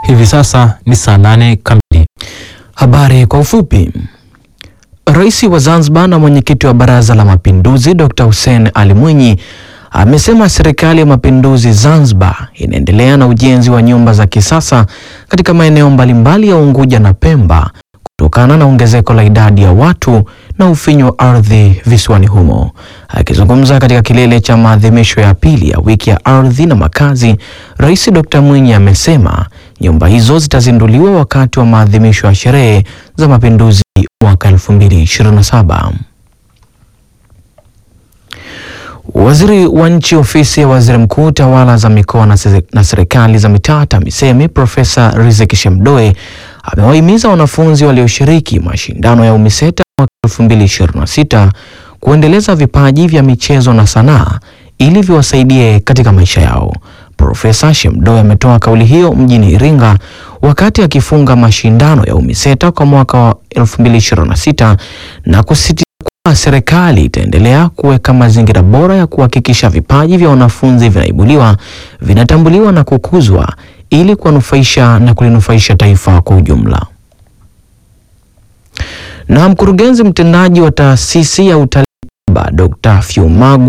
Hivi sasa ni saa nane kamili. Habari kwa ufupi. Rais wa Zanzibar na mwenyekiti wa Baraza la Mapinduzi Dr. Hussein Ali Mwinyi amesema serikali ya mapinduzi Zanzibar inaendelea na ujenzi wa nyumba za kisasa katika maeneo mbalimbali ya Unguja na Pemba kutokana na ongezeko la idadi ya watu na ufinyu wa ardhi visiwani humo. Akizungumza katika kilele cha maadhimisho ya pili ya wiki ya ardhi na makazi, Rais Dr. Mwinyi amesema nyumba hizo zitazinduliwa wakati wa maadhimisho ya sherehe za mapinduzi mwaka 2027. Waziri wa Nchi Ofisi ya Waziri Mkuu, Tawala za Mikoa na se- na Serikali za Mitaa, TAMISEMI, Profesa Riziki Shemdoe amewahimiza wanafunzi walioshiriki mashindano ya UMISETA mwaka 2026 kuendeleza vipaji vya michezo na sanaa ili viwasaidie katika maisha yao. Profesa Shemdoe ametoa kauli hiyo mjini Iringa wakati akifunga mashindano ya UMISETA kwa mwaka wa 2026 na kusisitiza kuwa serikali itaendelea kuweka mazingira bora ya kuhakikisha vipaji vya wanafunzi vinaibuliwa, vinatambuliwa na kukuzwa ili kuwanufaisha na kulinufaisha taifa kwa ujumla. Na mkurugenzi mtendaji wa taasisi ya utalii Dr. Fiumagu